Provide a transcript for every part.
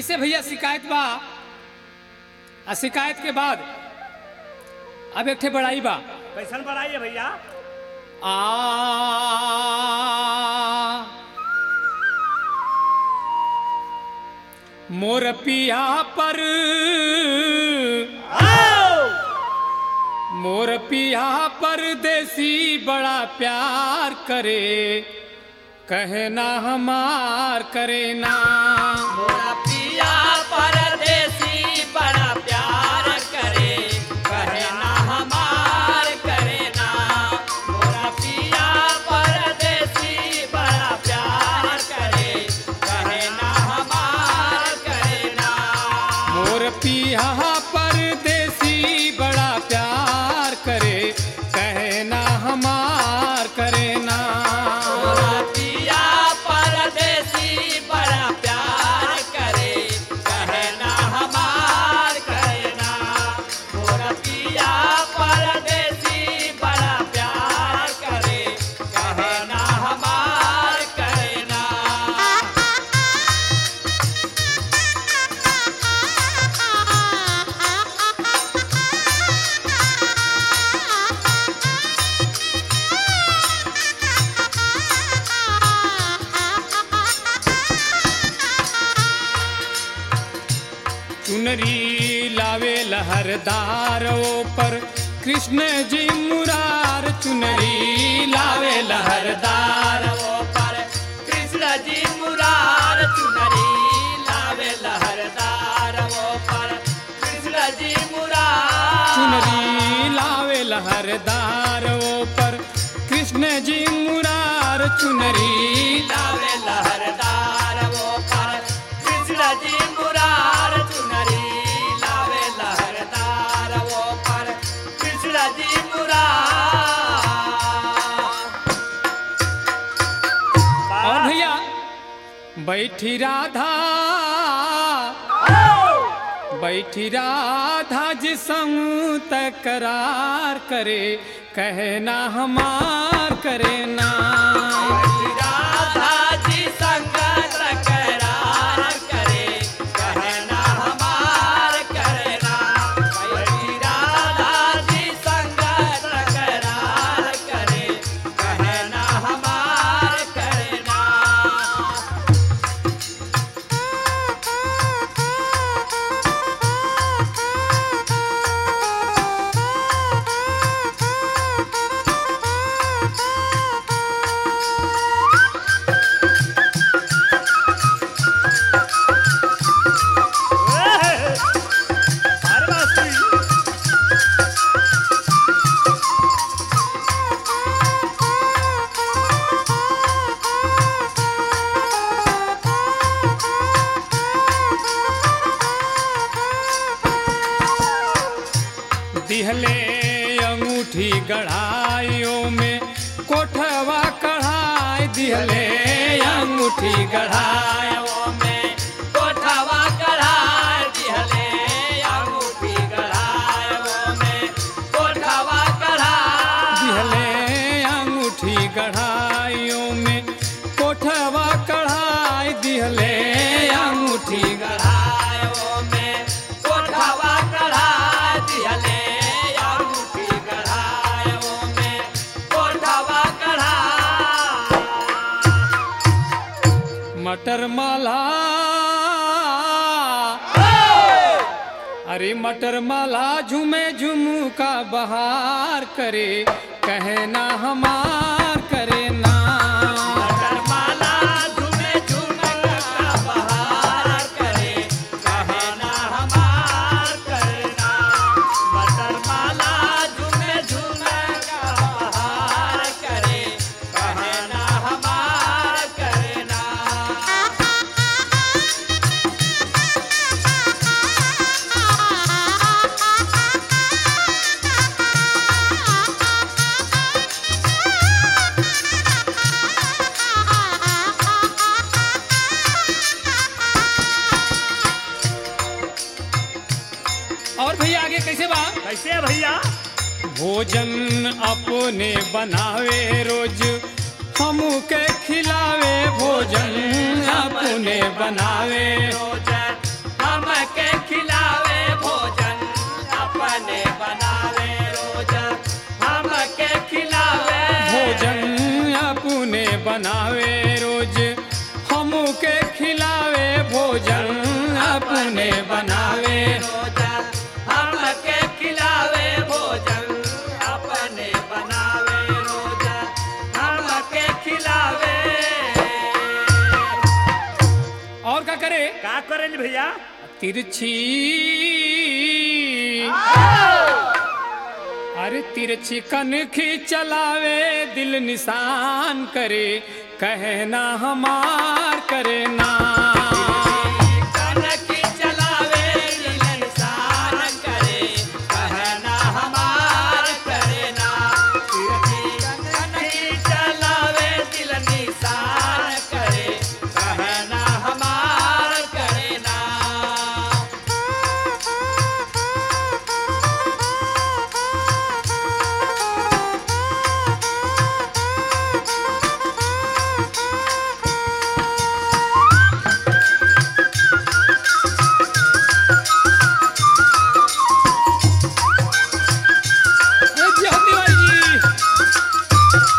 कैसे भैया शिकायत बा आ शिकायत के बाद अब एक ठे बड़ाई बा कैसन बढ़ाई है भैया आ मोर पिया पर मोर पिया परदेसी बड़ा प्यार करे कहना हमार करे ना मोरा पिया परदेसी बड़ा प्यार करे कहे ना हमार करे ना मोरा पिया परदेसी बड़ा प्यार करे कहे ना हमार करे ना मोर पिया परदेसी बड़ा प्यार करे कहना हमार करे ना मोरा पिया परदेसी बड़ा प्यार करे कहे ना हमार करे ना मोरा पिया परदेसी बड़ा प्यार करे कहे ना हमार करे ना चुनरी लावे लहरदार पर कृष्ण जी मुरार चुनरी लावे लहरदार वो पर कृष्ण जी मुरार चुनरी लावे लहरदार वो पर कृष्ण जी मुरार चुनरी लावे लहरदार पर कृष्ण जी मुरार चुनरी लावे लहरदार वो पर कृष्ण जी मुरार चुनरी लावे लहरदार वो पर कृष्ण जी मुरार और भैया बैठी राधा बैठी राधा जी संग तकरार करे कहना हमार करे ना राधा जी संग तकरार करे कहना हमार करना बैठी राधा जी संग तकरार करे कहना हमार करना अरे मास्टर दिहले अंगूठी गढ़ाइयों में कोठवा कढ़ाई दिहले अंगूठी गढ़ाई वो में कोठवा कढ़ाई दिहले अंगूठी गढ़ाई वो में कोठवा कढ़ाई दिहले अंगूठी गढ़ाइयों में कोठवा कढ़ाई दिहले अंगूठी गढ़ाई वो में कोठवा कढ़ाई दिहले अंगूठी गढ़ाई वो में कोठवा कढ़ाई मटर माला अरे मटर माला झूमे झुमका बहार करे कहना हमार करे ना माला झूमे झूमक का बहार करे कहना हमार करना मटर माला झूमे झूमक का बहार करे कहना हमार करना और भैया आगे कैसे बा कैसे है भैया भोजन अपने बनावे रोज हम के खिलावे भोजन अपने बनावे रोज करेंगे भैया तिरछी अरे तिरछी कनखी चलावे दिल निशान करे कहना हमार करे ना कनकी चलावे दिल निशान करे कहना हमार करे ना कनकी चलावे दिल निशान करे कहना हमार करे ना ए ज्योति भाई जी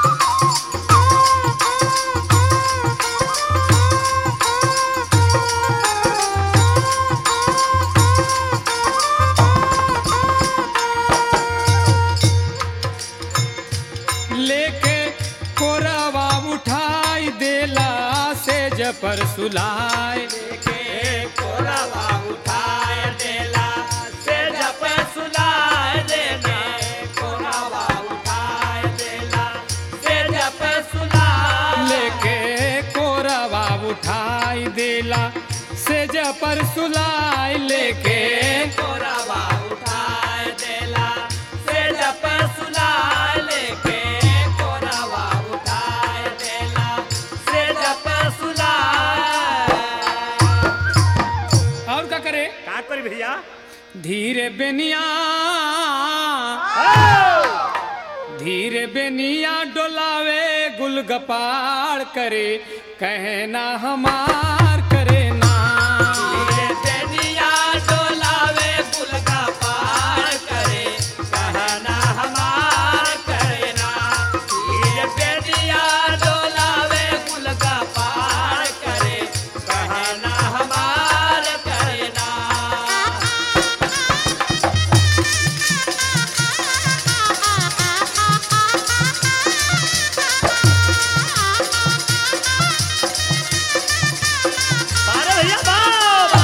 लेके कोरावा उठाई देला से जपर सुलाए के कोरावा उठाए देला से जप सुलाए देने कोरावा उठाए देला से जप सुलाए लेके कोरावा उठाई देला से जपर सुलाए लेके कोरावा उठाए देला से जप सुलाए लेके कोरावा उठाए देला से जप सुलाए और क्या करे का करी भैया धीरे बेनिया धीरे बेनिया डोलावे गुलगपाड़ करे कहना हमार करे ना ये बेनिया डोलावे गुल का पार करे कहना हमार करे ना ये बेनिया डोलावे गुल का पार करे कहना हमार करे ना अरे भैया बाबा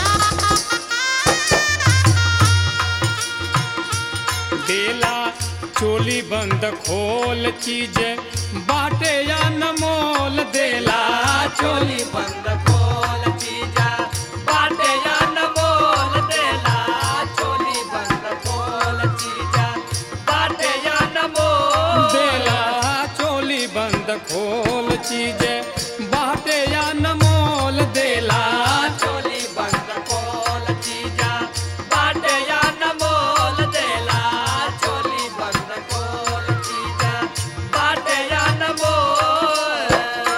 देला चोली बंद खोल चीज बाटे या नमोल देला चोली बंद खोल चीजा बाटे या न बोल देला चोली बंद खोल चीजा बाटे या न बोल देला चोली बंद खोल चीज बाटे या नमोल देला चोली बंद खोल चीजा बाटे या न बोल देला चोली बंद खोल चीजा बाटे या न बोल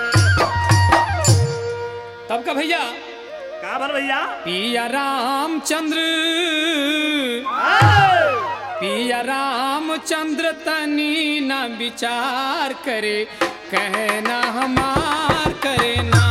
तब का भैया का भर भैया पिया रामचंद्र पिया रामचंद्र तनी न विचार करे कहना हमार करे ना